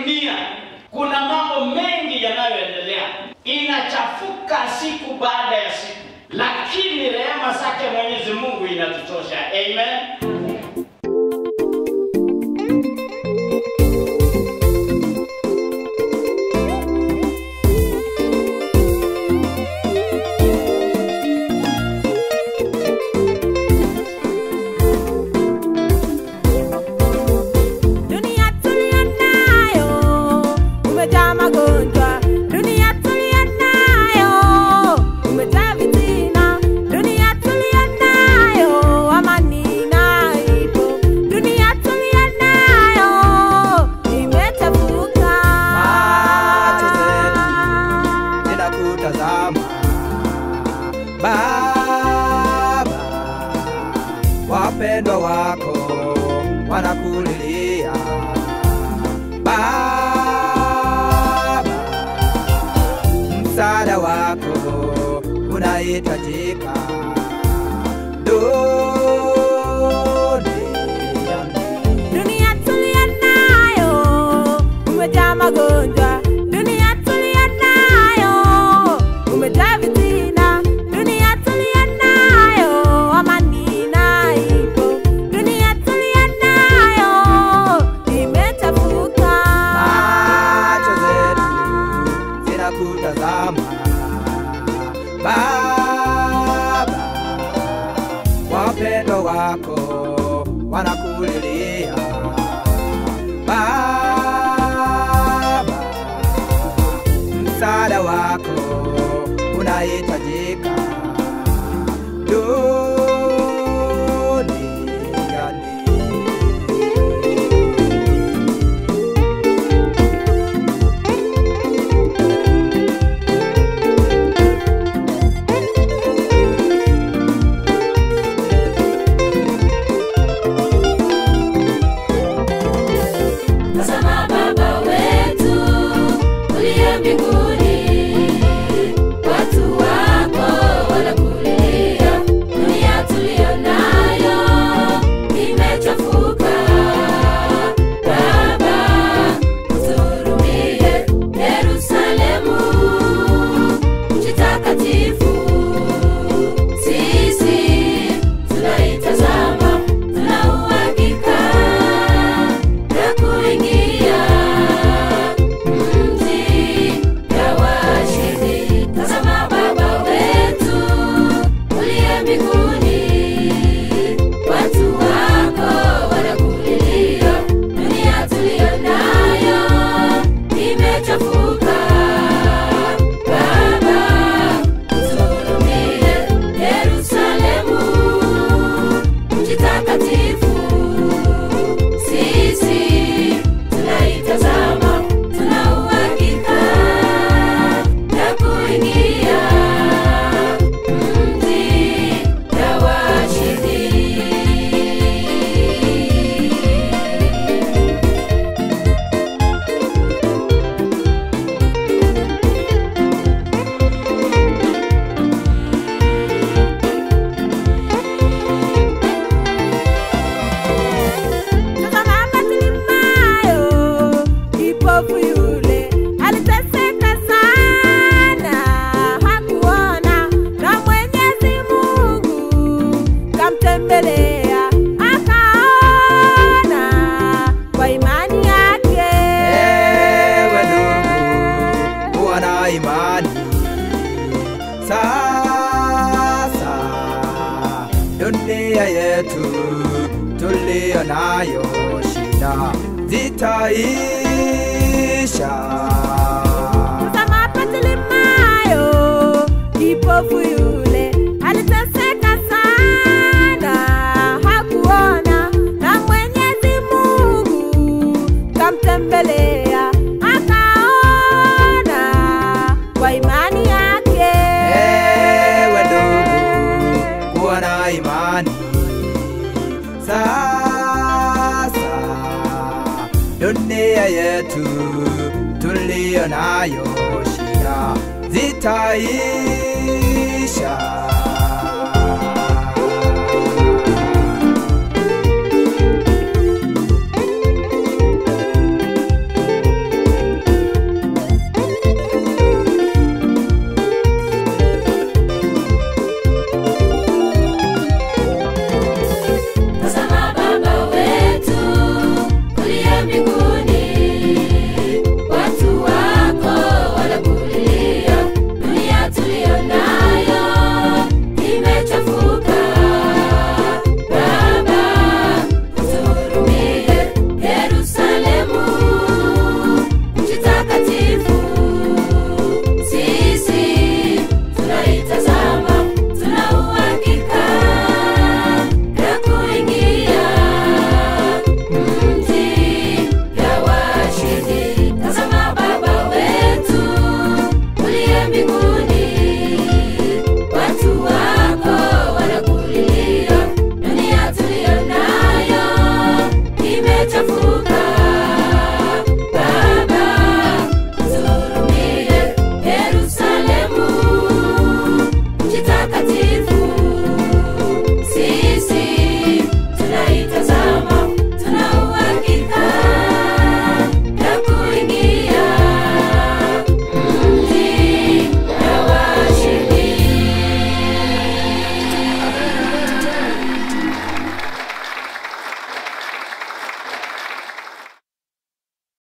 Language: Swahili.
dunia kuna mambo mengi yanayoendelea, inachafuka siku baada ya siku, lakini rehema zake Mwenyezi Mungu inatutosha. Amen. Dunia tuliyo nayo umejaa magonjwa, dunia tuliyo nayo umejaa vitina, dunia tuliyo nayo amani na ipo, dunia tuliyo nayo imechafuka. Macho zetu zinakutazama Baba, wapendwa wako wanakulilia Baba, msaada wako unahitajika duniani. Dunia tuliyo nayo umejaa magonjwa, dunia tuliyo nayo umejaa vitina, dunia tuliyo nayo amani na ipo, dunia tuliyo nayo imechafuka. Macho zetu zinakutazama Baba, wapendwa wako wanakulilia Baba, msaada wako unahitajika duniani. Tazama Baba wetu uliye mbinguni, watu wako wanakulilia. Dunia tuliyo nayo imechafuka. Baba, uturumie. Yerusalemu, mji takatifu, sisi tunaitazama, tuna uhakika na kuingia mji ya washindi. Tazama Baba wetu uliye mbinguni, watu wako wanakulilia. Dunia tuliyo nayo imechafuka. Baba, uturumie. Yerusalemu, mji takatifu sisi tunaitazama, tuna uhakika na kuingia mji ya washindi. Tazama Bartimayo, kipofu yule, aliteseka sana, hakuona, na Mwenyezi Mungu kamtembelea, akaona kwa imani yake. Ewe ndugu, kuwa na imani sasa. Dunia yetu tuliyo nayo shida zitaisha. Tazama Bartimayo, kipofu yule, aliteseka sana, hakuona, na Mwenyezi Mungu kamtembelea, akaona kwa imani yake. Ewe ndugu, kuwa na imani sasa. Dunia yetu tuliyo nayo shida zitaisha.